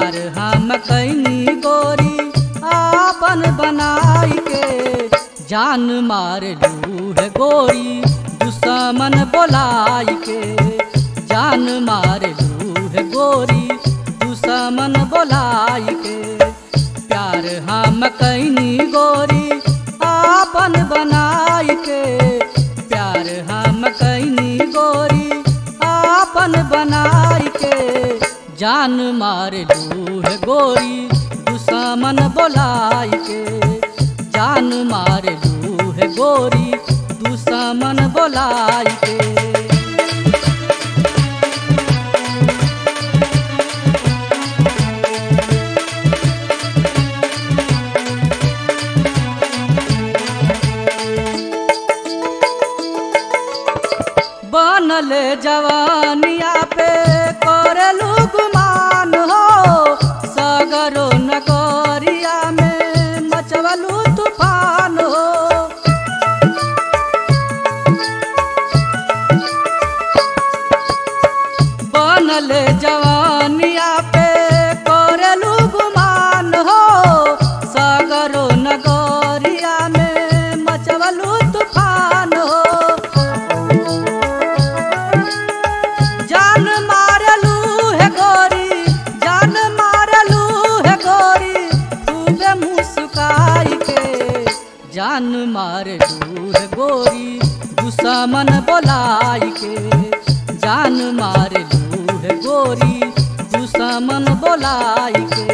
प्यार हम कैनी गोरी आपन बनाई के जान मार लू है गोरी दुश्मन बोलाई के जान मार लू है गोरी दुश्मन बोलाई के प्यार हम कैनी गोरी आपन बनाई के प्यार हम कैनी गोरी आपन बनाई के जान मार लू है गोरी दुश्मन बोलाई के जान मार लू है गोरी दुश्मन बोलाई के बनल जवानिया पे करलू गुमान हो सगरो नगरिया में मचवलू तूफान हो बनल जवानिया पे करलू गुमान हो सगरो नगरिया में मचवलू तूफान हो जान मारलू है गोरी जान मारलू है गोरी खूबे मुस्काई के जान मारलू है गोरी दुश्मन बोलाई के जान मारलू है गोरी दुश्मन बोलाई के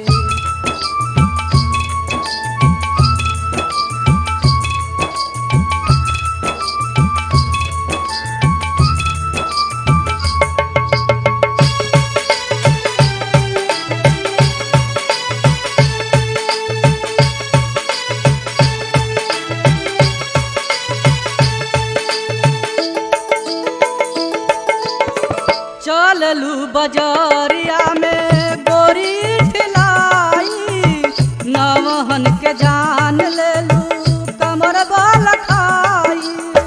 चललू बजरिया में गोरी ठिलाई नवहन के जान लेलू कमर बल खाई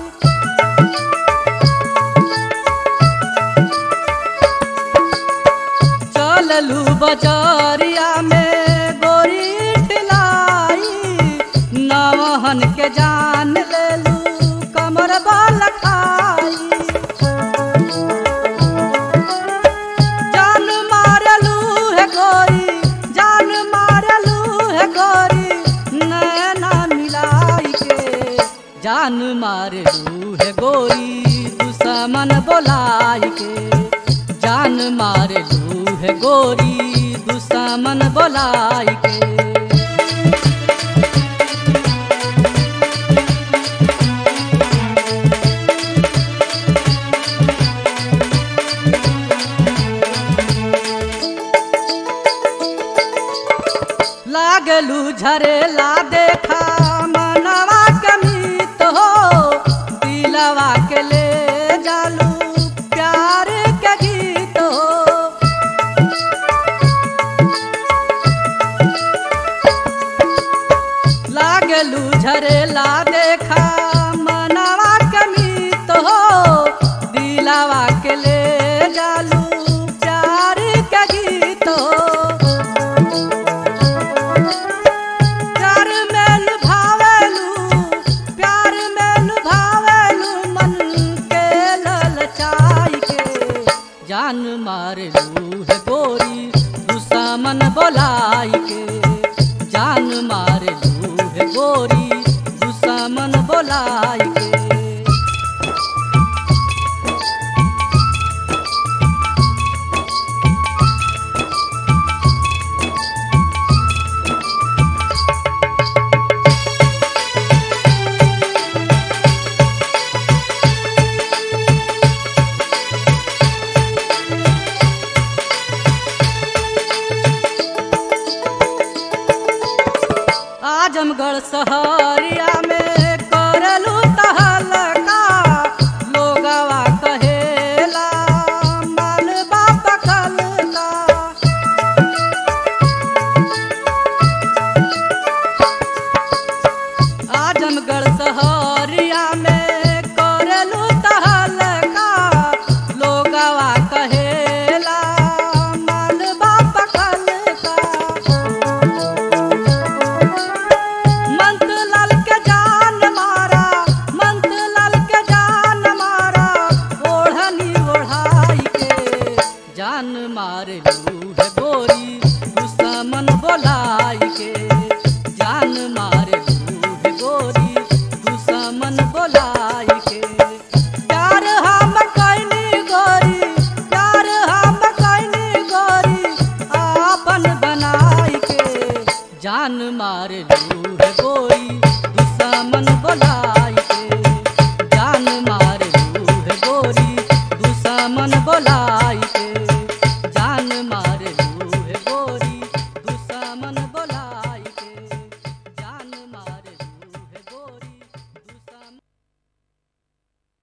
चललू बजरिया में गोरी ठिलाई नवहन के जान लेलू कमर बल खाई जान मारलू है गोरी जान मारलू है गोरी नैना मिलाई के जान मारलू है गोरी दुश्मन बोलाई के जान मारलू है गोरी दुश्मन बोलाई के लागलू झरेला देखा मनवा के मीत हो दिलवा के ले जालू प्यार के गीत हो लागलू झरेला देखा मनवा के मीत हो दिलवा के ले जालू प्यार के गीत हो प्यार में लुभावेलू प्यार में लुभावेलू मन के ललचाई के जान मारलू है गोरी दुश्मन बोलाई के जान मारलू है गोरी दुश्मन बोलाई के आजमगढ़ शहरिया में करलू तहलका लोगवा कहेला मालवा पकलका आजमगढ़ शहरिया में करलू तहलका लोगवा कहेला मालवा पकलका बोलाई के जान मारे लूहे गोरी दुश्मन बोलाई के प्यार हम कैनी गोरी प्यार हम कैनी गोरी आपन बनाई के जान मारे लूहे गोरी दुश्मन बोलाई के जान मारे लूहे गोरी दुश्मन बोलाई